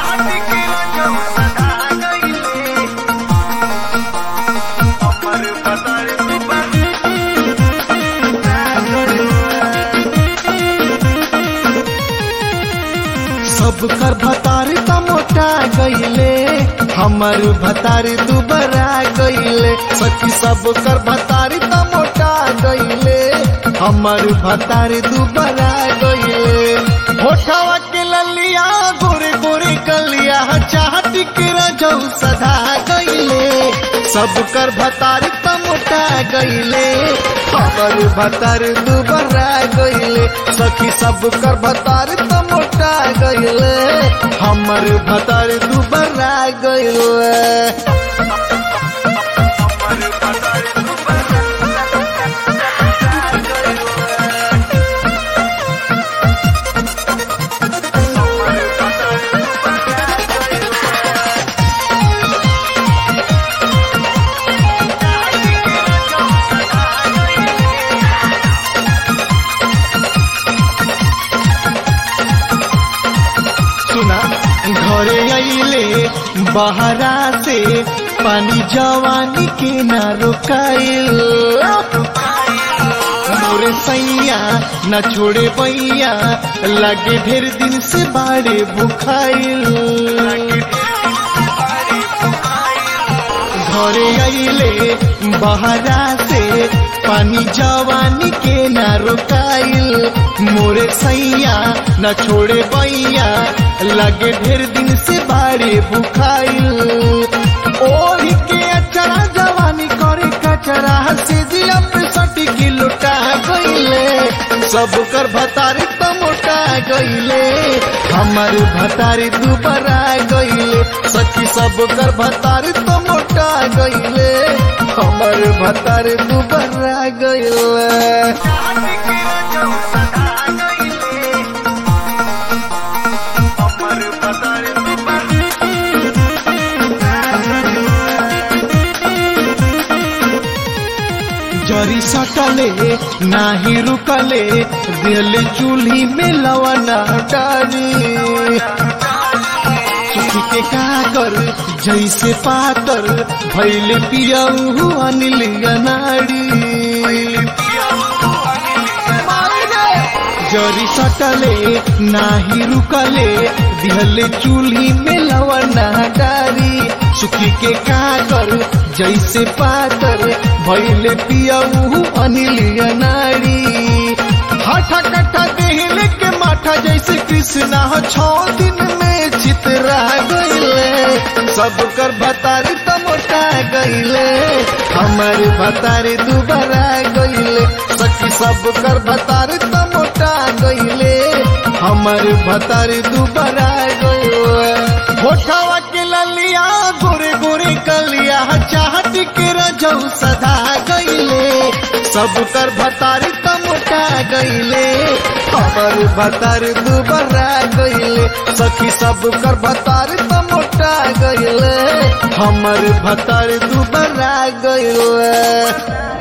सब कर भतारी त मोटा गईले हमर भतारी दुबरा गईले सखी सब कर भतारी त मोटा गईले हमर भतारी दुबरा गईले होठवा के ललिया गोरे गोरे कलिया चाहती के रजौ सधा गईले सब कर भतारी त मोटा गईले हमर भतारी दुबरा गईले सखी सब कर भतारी त मोटा गईले हमर भतारी दुबरा गईले सुना घरे आइले बहरा से पानी जवानी के ना रोकाइल मोरे सैया न छोड़े बैया लगे ढेर दिन से बाड़े भुखाइल घरे आइले बहरा से पानी जवानी के ना रोकाइल मोरे सैया न छोड़े बैया लगे ढेर दिन से बाड़े भुखाइल ओढ़ी के अचरा जवानी करे कचरा से दिया पे सटी की लुटा गईले सब कर भतारी त मोटा गईले हमर भतारी दुबरा गईले सखी सब कर भतारी त मोटा गईले हमर भतारी दुबरा गईले जरी सटले नाही रुकले दिल चूल्ही में लवना डारी सुखी के काकर जैसे पातर भैले पियऊ अनिल नाड़ी जरी सटले नाही रुकले दिहले चूल्ही में लवना डारी सुखी के काकर जैसे पातर भैले पियऊ अनिल नाड़ी हठा कट्ठा देहले के माठा जैसे कृष्णा छो दिन में चितरा गईले सब कर भतारी त मोटा गईले हमर भतारी दुबरा गईले सखी सब कर भतारी त मोटा गईले हमर भतारी दुबरा गईले होठवा के ललिया गोरे गोरे कलिया चाहती के रजौ सदा गईले सब कर भतारी त मोटा गईले हमर भतारी दुबरा गईले सखी सब कर भतारी त मोटा गईले हमर भतारी दुबरा गईले